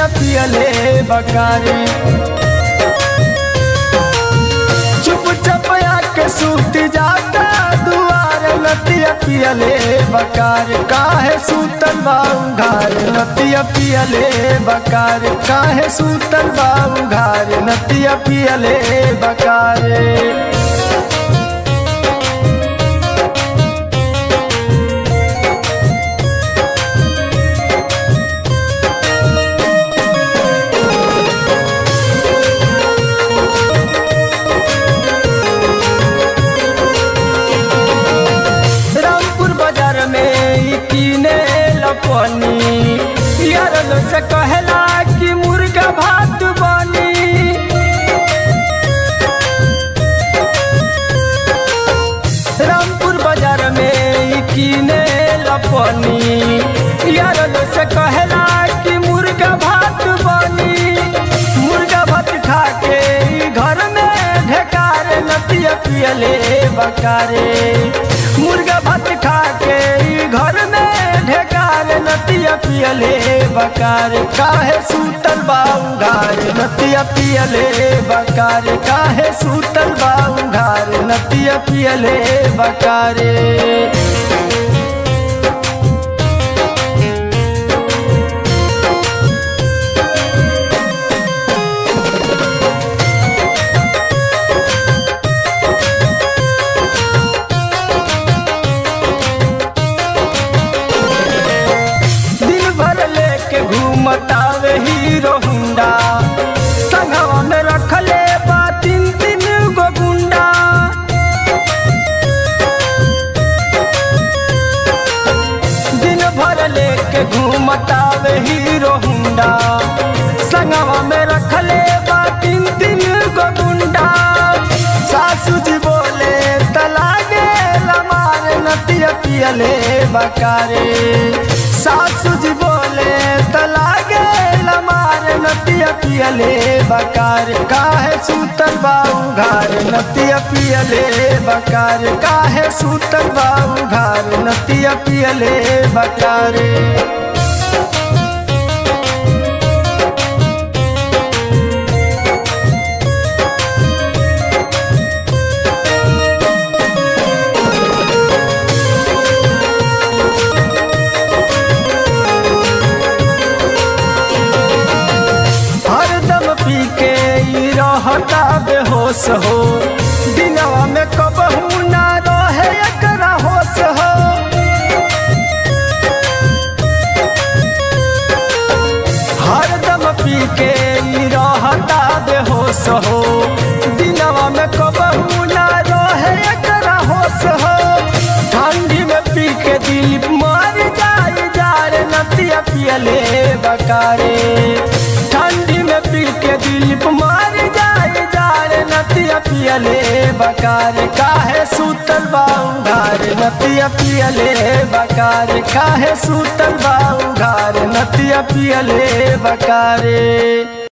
नतिया पियले बकारी चुप चप के सूत जाता दुआर नतिया पियले बकार काहे सूतल बाऊ घार नतिया पियले बकार काहे सूतल बाऊ घार नतिया पियले बकारे रामपुर बाजार में ई कीने लपनी यार लो से कहला कि मुर्गा भात बनी रामपुर बाजार में ई कीने लपनी यार लो से कहला कि मुर्गा भात बनी मुर्गा भात खा के ई घर में ढेकार नतिया पियले बकारे मुर्गा भात खा के ई घर में ढेकार नतिया पियले बकार काहे सूतल बाऊ घार नतिया पियले बकार काहे सूतल बाऊ घार नतिया पियले बकारे दिन भर लेके घूमतावे हीरो हुंडा संगवा में रखले बा तीन तीन गो गुंडा दिन भर लेके घूमतावे हीरो हुंडा संगवा में रखले बा तीन तीन गो गुंडा सासू जी बोले तलागे लमार नतिया पियले बकारे सासू जी बोले तलागे लमार नतिया पियले बकार काहे सूतल बाऊ घार नतिया पियले बकार काहे सूतल बाऊ घार नतिया पियले बकारे हरदम पी के ई रहता बेहोश हो दिनवा में कबहू ना रहे एकरा होश हो हरदम पी के ई रहता बेहोश हो दिनवा में कबहू ना रहे एकरा होश हो ठंडी में पी के दिल मर जाए जार नतिया पियले बकारे ठंडी में पी के दिल मार जाए जार नतिया पियले बकार काहे सूतल बाऊ घार नतिया पियले बकार काहे सूतल बाऊ घार नतिया पियले बकारे